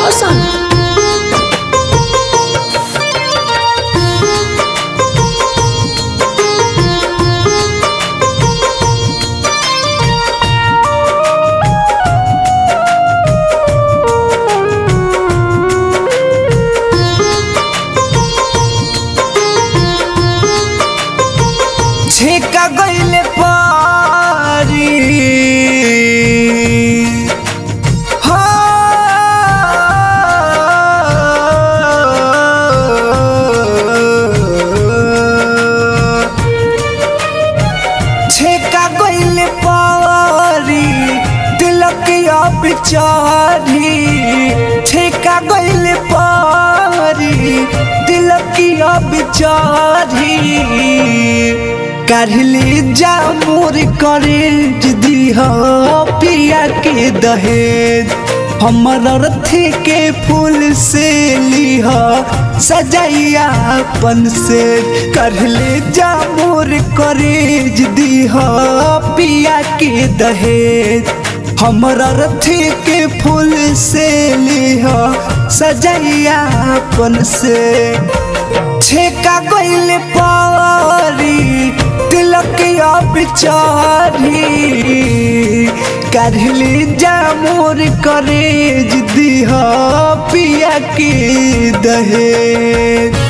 रोशन छेका गईले पारी हो छेका गईले पारी तिलक अब चारी छेका गईले पारी तिलक अब चारी काढ़ली जामुर करे दीह पिया के दहेज हमर रथी के फूल से लिह सजैया अपन से करले जामुर करे दीह पिया के दहेज हमरा रथी के फूल से लिह सजैया अपन से छेका गईल पारी तिलक अब चारी करली जामुर करे दीह पिया के दहेज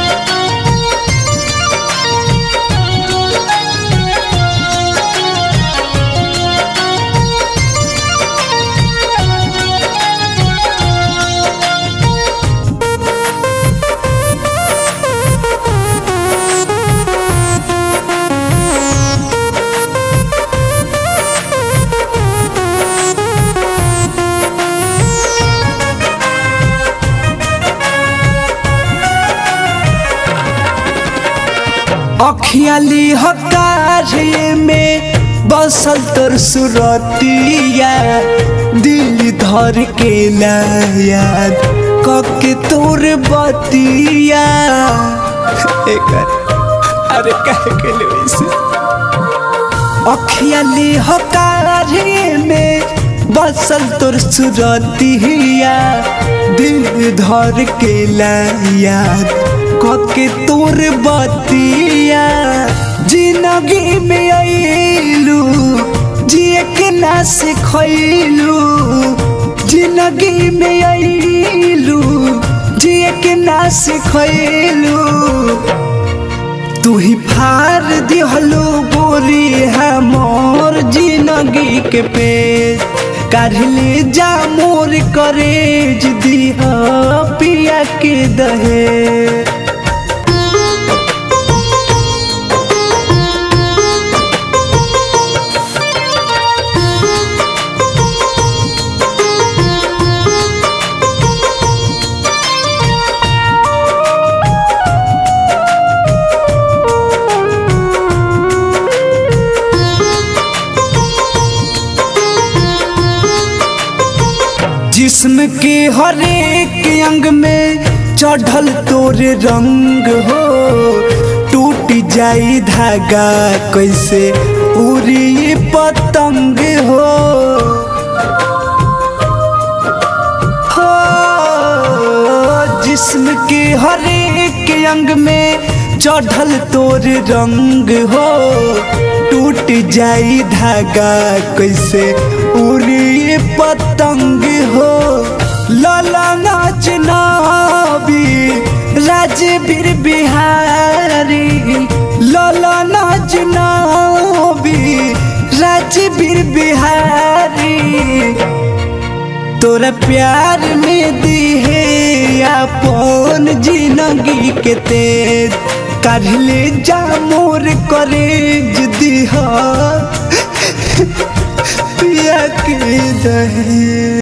अखियाली हकारे में बसल तोर सुरतिया दिल धर के याद कके तोर बतिया एकर अरे कहे के लिए वैसे अखियाली हकारे में बसल तोर सुरतिया दिल धर के याद कके तोर बतिया जिंदगी में आइलू जिए के ना सिखैलू जिंदगी में आइलू जिए के ना सिखैलू तू ही फार दिहलो बोरी है मोर जिंदगी के पेज काढ़ले जा मोर करे दिह पिया के दहे जिस्म के हरेक अंग में चढ़ल तोर रंग हो टूट जाई धागा कैसे उड़ी पतंग हो हो जिस्म के हरेक अंग में चढ़ल तोर रंग हो टूट जाई धागा कैसे उड़ी पतंग हो लाला नाच नाबी राजवीर बिहारी लाला नाच नाबी राजवीर बिहारी तोरा प्यार में दिहे अपन जिंदगी के तेज काढ़ले जा मोर करे दिहा पिया के दहे